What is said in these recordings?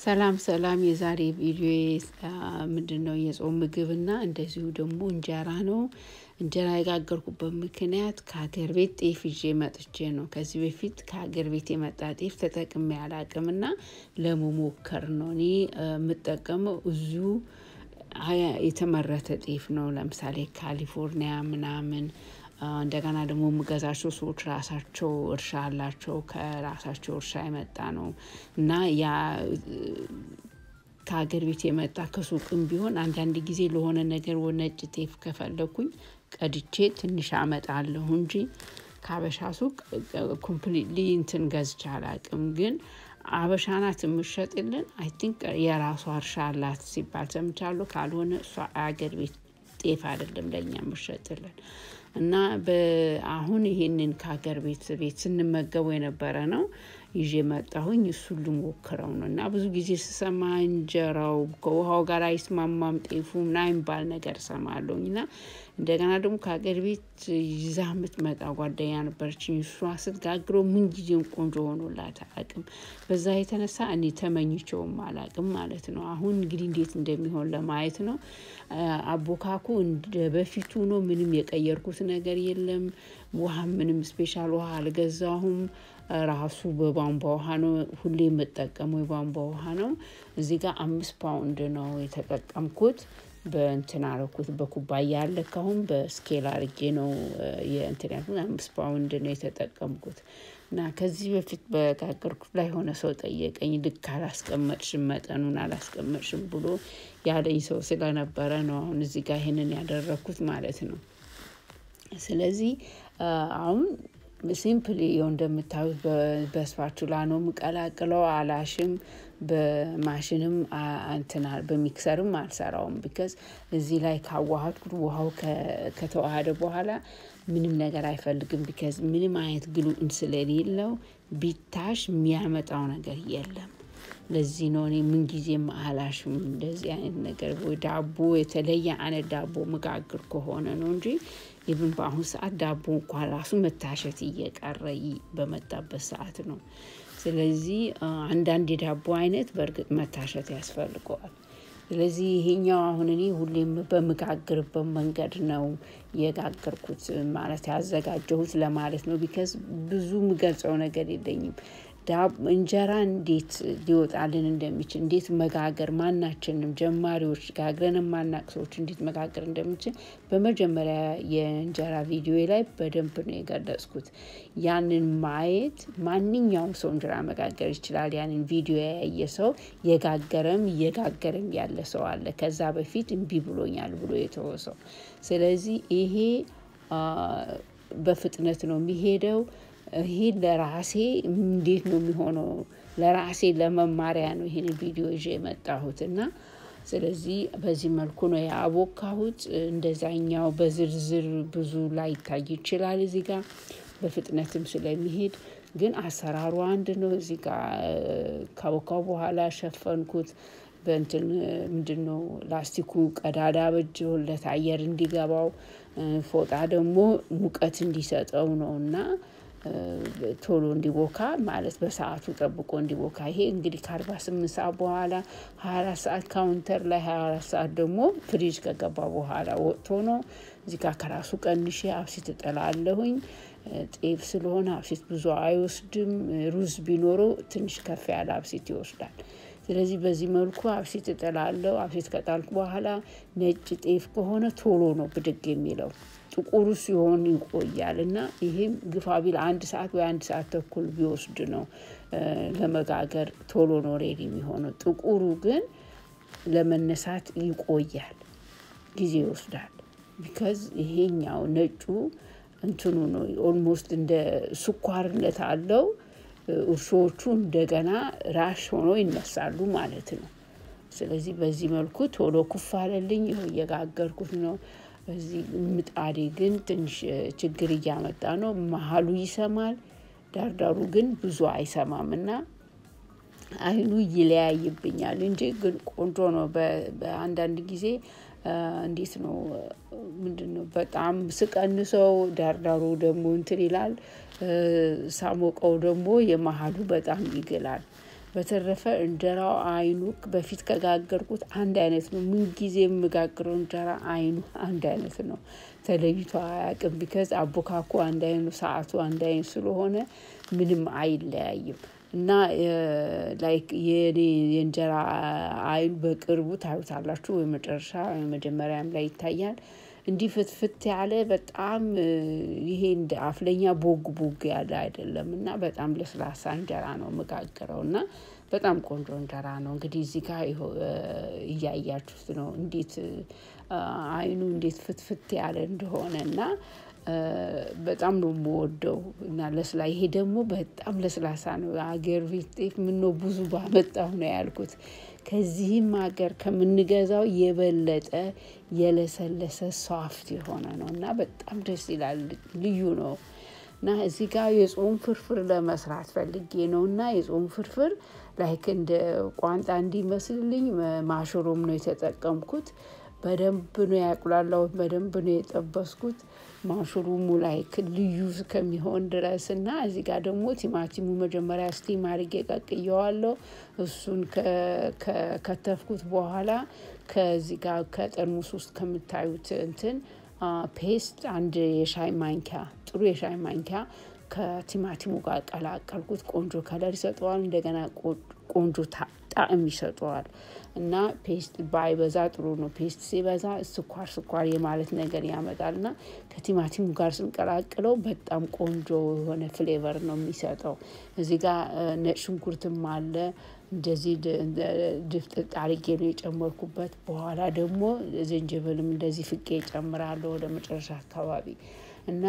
ሰላም ሰላም የዛሬ ቪዲዮ ምንድን ነው? የጾም ምግብና እንደዚሁ ደግሞ እንጀራ ነው። እንጀራ የጋገርኩበት ምክንያት ከሀገር ቤት ጤፍ ይዤ መጥቼ ነው። ከዚህ በፊት ከሀገር ቤት የመጣ ጤፍ ተጠቅሜ አላቅምና ለመሞከር ነው። እኔ የምጠቀመው እዚሁ የተመረተ ጤፍ ነው። ለምሳሌ ካሊፎርኒያ ምናምን እንደገና ደግሞ የምገዛቸው ሰዎች ራሳቸው እርሻ አላቸው ከራሳቸው እርሻ የመጣ ነው እና ያ ከሀገር ቤት የመጣ ከሱቅም ቢሆን አንዳንድ ጊዜ ለሆነ ነገር ነጭ ጤፍ ከፈለኩኝ ቀድቼ ትንሽ አመጣለሁ እንጂ ከሀበሻ ሱቅ ኮምፕሊትሊ እንትን ገዝቼ አላቅም። ግን አበሻ ናት የምሸጥልን አይ ቲንክ የራሷ እርሻ አላት ሲባል ሰምቻለሁ። ካልሆነ እሷ አገር ቤት ጤፍ አይደለም ለእኛ የምሸጥልን እና አሁን ይሄንን ከሀገር ቤት ቤት ስንመገበው የነበረ ነው ይዤ መጣሁኝ። እሱን ልሞክረው ነው እና ብዙ ጊዜ ስሰማ እንጀራው ከውሃው ጋር አይስማማም ጤፉ ምናምን የሚባል ነገር እሰማለሁኝ እና እንደገና ደግሞ ከሀገር ቤት ይዛ የምትመጣ ጓደኛ ነበረችኝ። እሷ ስትጋግረው ምን ጊዜም ቆንጆ ሆኖላት አላቅም። በዛ የተነሳ እኔ ተመኝቸውም አላቅም ማለት ነው። አሁን እንግዲህ እንዴት እንደሚሆን ለማየት ነው። አቦካኩ እንደ በፊቱ ነው። ምንም የቀየርኩት ነገር የለም። ውሃ ምንም ስፔሻል ውሃ አልገዛሁም። ራሱ በቧንቧ ውሃ ነው ሁሌ የምጠቀመው የቧንቧ ውሃ ነው። እዚህ ጋር አምስት ፓውንድ ነው የተጠቀምኩት። በእንትን አረኩት በኩባያ አለካሁን በስኬል አርጌ ነው የእንትን ያልኩት አምስት ፓውንድ ነው የተጠቀምኩት። እና ከዚህ በፊት በጋገርኩት ላይ የሆነ ሰው ጠየቀኝ ልክ አላስቀመጥሽም መጠኑን አላስቀመጥሽም ብሎ ያለኝ ሰው ስለነበረ ነው አሁን እዚህ ጋር ይሄንን ያደረኩት ማለት ነው። ስለዚህ አሁን ሲምፕሊ ይኸው እንደምታዩት በስፓቹላ ነው የምቀላቅለው አላሽም በማሽንም እንትና በሚክሰርም አልሰራውም። ቢካዝ እዚህ ላይ ካዋሃድኩት ውሃው ከተዋሃደ በኋላ ምንም ነገር አይፈልግም። ቢካዝ ምንም አይነት ግሉን ስለሌለው ቢታሽ የሚያመጣው ነገር የለም። ለዚህ ነው እኔ ምንጊዜም አላሽም እንደዚህ አይነት ነገር ወይ ዳቦ የተለየ አይነት ዳቦ መጋግር ከሆነ ነው እንጂ ኢቭን በአሁኑ ሰዓት ዳቦ እንኳን ራሱ መታሸት እየቀረ በመጣበት ሰዓት ነው። ስለዚህ አንዳንድ የዳቦ አይነት በእርግጥ መታሸት ያስፈልገዋል። ስለዚህ ይሄኛው አሁን እኔ ሁሌም በምጋግርበት መንገድ ነው የጋገርኩት ማለት ያዘጋጀሁት ለማለት ነው። ቢካዝ ብዙ የምገልጸው ነገር የለኝም። እንጀራ እንዴት ሊወጣልን እንደሚችል እንዴት መጋገር ማናችንም ጀማሪዎች ጋግረን የማናቅ ሰዎች እንዴት መጋገር እንደምችል በመጀመሪያ የእንጀራ ቪዲዮ ላይ በደንብ ነው የገለጽኩት። ያንን ማየት ማንኛውም ሰው እንጀራ መጋገር ይችላል። ያንን ቪዲዮ ያየ ሰው የጋገረም እየጋገረም ያለ ሰው አለ። ከዛ በፊት እምቢ ብሎኛል ብሎ የተወ ሰው። ስለዚህ ይሄ በፍጥነት ነው የሚሄደው። ይሄ ለራሴ እንዴት ነው የሚሆነው? ለራሴ ለመማሪያ ነው ይሄን ቪዲዮ ይዤ የመጣሁት እና ስለዚህ በዚህ መልኩ ነው ያቦካሁት። እንደዛኛው በዝርዝር ብዙ ላይታይ ይችላል እዚህ ጋር በፍጥነትም ስለሚሄድ ግን አሰራሩ አንድ ነው። እዚህ ጋር ካቦካው በኋላ ሸፈንኩት በእንትን ምንድነው ላስቲኩ ቀዳዳ አበጀሁለት አየር እንዲገባው ፎጣ ደግሞ ሙቀት እንዲሰጠው ነው እና ቶሎ እንዲቦካ ማለት በሰአቱ ጠብቆ እንዲቦካ ይሄ እንግዲህ ከአርባ ስምንት ሰዓት በኋላ ሃያ አራት ሰዓት ካውንተር ላይ ሃያ አራት ሰዓት ደግሞ ፍሪጅ ከገባ በኋላ ወጥቶ ነው። እዚህ ጋር ከራሱ ቀንሼ አብሲት እጥላለሁኝ። ጤፍ ስለሆነ አብሲት ብዙ አይወስድም። ሩዝ ቢኖረው ትንሽ ከፍ ያለ አብሲት ይወስዳል። ስለዚህ በዚህ መልኩ አብሲት እጥላለሁ። አብሲት ከጣልኩ በኋላ ነጭ ጤፍ ከሆነ ቶሎ ነው ብድግ የሚለው። ጥቁሩ ሲሆን ይቆያል እና ይሄም ግፋ ቢል አንድ ሰዓት ወይ አንድ ሰዓት ተኩል ቢወስድ ነው ለመጋገር ቶሎ ነው ሬዲ የሚሆነው። ጥቁሩ ግን ለመነሳት ይቆያል፣ ጊዜ ይወስዳል። ቢካዝ ይሄኛው ነጩ እንትኑ ነው ኦልሞስት እንደ ስኳርነት አለው። እርሾዎቹ እንደገና ራሽ ሆኖ ይነሳሉ ማለት ነው። ስለዚህ በዚህ መልኩ ቶሎ ኩፍ አለልኝ። ይኸው እየጋገርኩት ነው። በዚህ ምጣዴ ግን ትንሽ ችግር እያመጣ ነው። መሀሉ ይሰማል፣ ዳርዳሩ ግን ብዙ አይሰማም እና አይኑ ይለያይብኛል እንጂ ግን ቆንጆ ነው። በአንዳንድ ጊዜ እንዴት ነው ምንድን ነው በጣም ስቀንሰው ዳርዳሩ ደግሞ እንትን ይላል። ሳሞቀው ደግሞ የመሀሉ በጣም ይግላል በተረፈ እንጀራው አይኑ በፊት ከጋገርኩት አንድ አይነት ነው። ምን ጊዜ የምጋግረው እንጀራ አይኑ አንድ አይነት ነው። ተለይቶ አያውቅም ቢከዝ አቦካኩ አንድ አይነት ሰዓቱ አንድ አይነት ስለሆነ ምንም አይለያይም። እና ላይክ የኔ የእንጀራ አይን በቅርቡ ታዩታላችሁ ወይ መጨረሻ መጀመሪያም ላይ ይታያል። እንዲህ ፍትፍት ያለ በጣም ይሄ እንደ አፍለኛ ቦግ ቦግ ያለ አይደለም እና በጣም ለስላሳ እንጀራ ነው የምጋግረው እና በጣም ቆንጆ እንጀራ ነው። እንግዲህ እዚህ ጋር እያያችሁት ነው እንዴት አይኑ እንዴት ፍትፍት ያለ እንደሆነ እና በጣም ነው የምወደው። እና ለስላ ይሄ ደግሞ በጣም ለስላሳ ነው ሀገር ቤት ጤፍ ምነው ብዙ ባመጣሁ ነው ያልኩት። ከዚህም ሀገር ከምንገዛው የበለጠ የለሰለሰ ሶፍት የሆነ ነው እና በጣም ደስ ይላል ልዩ ነው። እና እዚህ ጋር የጾም ፍርፍር ለመስራት ፈልጌ ነው እና የጾም ፍርፍር ላይክ እንደ ቋንጣ እንዲመስልልኝ ማሽሮም ነው የተጠቀምኩት። በደንብ ነው ያቁላላሁት በደንብ ነው የጠበስኩት። ማሽሩሙ ላይክ ልዩ እስከሚሆን ድረስ እና እዚህ ጋር ደግሞ ቲማቲሙ መጀመሪያ ስቲም አድርጌ ቀቅዬዋለሁ። እሱን ከከተፍኩት በኋላ ከዚህ ጋር ከጠርሙስ ውስጥ ከምታዩት እንትን ፔስት አንድ የሻይ ማንኪያ ጥሩ የሻይ ማንኪያ ከቲማቲሙ ጋር ቀላቀልኩት ቆንጆ ከለር ይሰጠዋል እንደገና ቆንጆ ጣዕም ይሰጠዋል። እና ፔስት ባይበዛ ጥሩ ነው ፔስት ሲበዛ ስኳር ስኳር የማለት ነገር ያመጣል እና ከቲማቲሙ ጋር ስንቀላቅለው በጣም ቆንጆ የሆነ ፍሌቨር ነው የሚሰጠው። እዚህ ጋር ነጭ ሽንኩርትም አለ። እንደዚህ ድፍጥጥ አድርጌ ነው የጨመርኩበት በኋላ ደግሞ ዝንጅብልም እንደዚህ ፍቄ እጨምራለሁ ወደ መጨረሻ አካባቢ። እና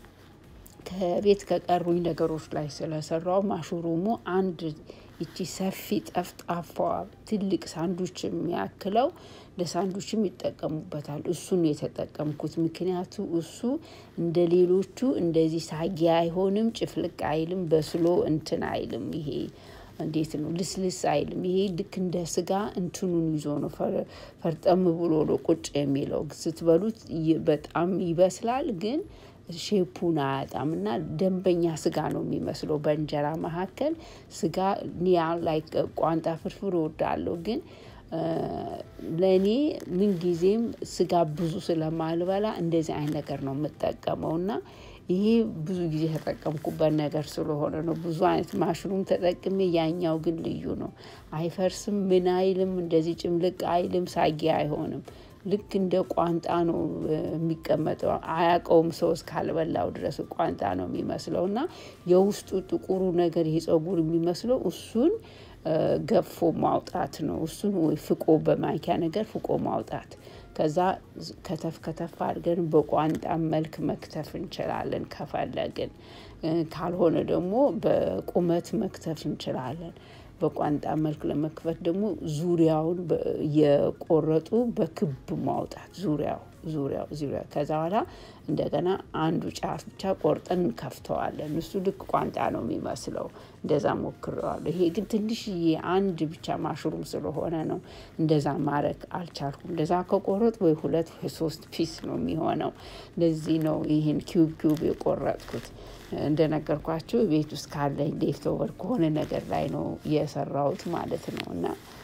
ከቤት ከቀሩኝ ነገሮች ላይ ስለሰራው ማሽሩሙ አንድ ይቺ ሰፊ ጠፍጣፋዋ ትልቅ ሳንዱች የሚያክለው ለሳንዱችም ይጠቀሙበታል እሱን ነው የተጠቀምኩት ምክንያቱ እሱ እንደ ሌሎቹ እንደዚህ ሳጊ አይሆንም ጭፍልቅ አይልም በስሎ እንትን አይልም ይሄ እንዴት ነው ልስልስ አይልም ይሄ ልክ እንደ ስጋ እንትኑን ይዞ ነው ፈርጠም ብሎ ነው ቁጭ የሚለው ስትበሉት በጣም ይበስላል ግን ሼፑን አያጣም እና ደንበኛ ስጋ ነው የሚመስለው በእንጀራ መካከል ስጋ ኒያ ላይክ ቋንጣ ፍርፍር እወዳለሁ ግን ለኔ ምን ጊዜም ስጋ ብዙ ስለማልበላ እንደዚህ አይነት ነገር ነው የምጠቀመው እና ይሄ ብዙ ጊዜ የተጠቀምኩበት ነገር ስለሆነ ነው ብዙ አይነት ማሽሩም ተጠቅሜ ያኛው ግን ልዩ ነው። አይፈርስም ምን አይልም እንደዚህ ጭምልቅ አይልም ሳጊ አይሆንም። ልክ እንደ ቋንጣ ነው የሚቀመጠው አያውቀውም ሰው እስካልበላው ድረስ ቋንጣ ነው የሚመስለው እና የውስጡ ጥቁሩ ነገር ይሄ ፀጉር የሚመስለው እሱን ገፎ ማውጣት ነው እሱን ወይ ፍቆ በማንኪያ ነገር ፍቆ ማውጣት። ከዛ ከተፍ ከተፍ አድርገን በቋንጣ መልክ መክተፍ እንችላለን ከፈለግን ካልሆነ ደግሞ በቁመት መክተፍ እንችላለን። በቋንጣ መልክ ለመክፈት ደግሞ ዙሪያውን እየቆረጡ በክብ ማውጣት ዙሪያው ዙሪያው ዙሪያው ከዛ በኋላ እንደገና አንዱ ጫፍ ብቻ ቆርጠን እንከፍተዋለን እሱ ልክ ቋንጣ ነው የሚመስለው። እንደዛ ሞክሬዋለሁ ይሄ ግን ትንሽዬ አንድ ብቻ ማሽሩም ስለሆነ ነው። እንደዛ ማድረግ አልቻልኩም እንደዛ ከቆረጥኩ ወይ ሁለት ወይ ሶስት ፒስ ነው የሚሆነው። ለዚህ ነው ይሄን ኪዩብ ኪዩብ የቆረጥኩት። እንደነገርኳችሁ ቤት ውስጥ ካለኝ ሌፍት ኦቨር ከሆነ ነገር ላይ ነው የሰራሁት ማለት ነው። እና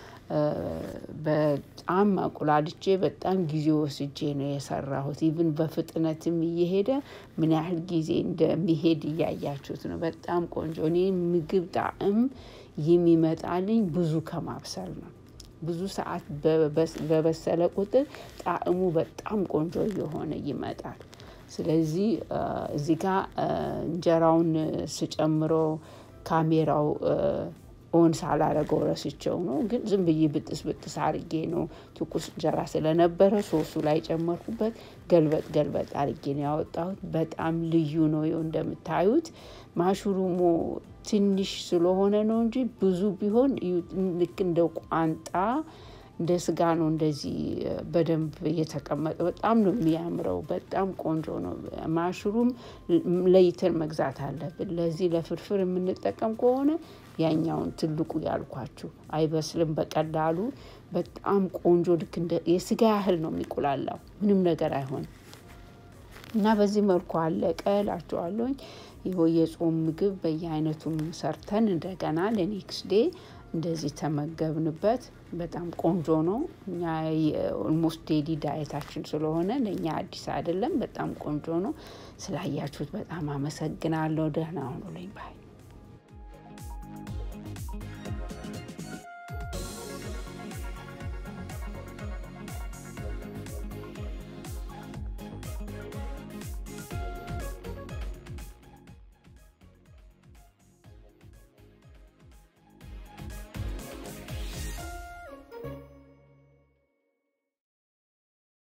በጣም አቁላልቼ በጣም ጊዜ ወስጄ ነው የሰራሁት ኢቭን በፍጥነትም እየሄደ ምን ያህል ጊዜ እንደሚሄድ እያያችሁት ነው በጣም ቆንጆ እኔ ምግብ ጣዕም የሚመጣልኝ ብዙ ከማብሰል ነው። ብዙ ሰዓት በበሰለ ቁጥር ጣዕሙ በጣም ቆንጆ እየሆነ ይመጣል። ስለዚህ እዚህ ጋር እንጀራውን ስጨምረው ካሜራው ኦን ሳላደርገው ረስቸው ነው ግን ዝም ብዬ ብጥስ ብጥስ አድርጌ ነው ትኩስ እንጀራ ስለነበረ ሶሱ ላይ ጨመርኩበት ገልበጥ ገልበጥ አድርጌ ነው ያወጣሁት በጣም ልዩ ነው ይኸው እንደምታዩት። ማሽሩሙ ትንሽ ስለሆነ ነው እንጂ ብዙ ቢሆን ልክ እንደ ቋንጣ እንደ ስጋ ነው እንደዚህ በደንብ የተቀመጠ በጣም ነው የሚያምረው በጣም ቆንጆ ነው። ማሽሩም ለይተን መግዛት አለብን ለዚህ ለፍርፍር የምንጠቀም ከሆነ ያኛውን ትልቁ ያልኳችሁ አይበስልም በቀላሉ በጣም ቆንጆ ልክ እንደ የስጋ ያህል ነው የሚቁላላው ምንም ነገር አይሆንም። እና በዚህ መልኩ አለቀ እላችኋለሁኝ። ይኸው የጾም ምግብ በየአይነቱም ሰርተን እንደገና ለኔክስት ዴይ እንደዚህ ተመገብንበት። በጣም ቆንጆ ነው። እኛ ኦልሞስት ዴይሊ ዳየታችን ስለሆነ ለእኛ አዲስ አይደለም በጣም ቆንጆ ነው። ስላያችሁት በጣም አመሰግናለሁ ደህና ሁኑልኝ ባይ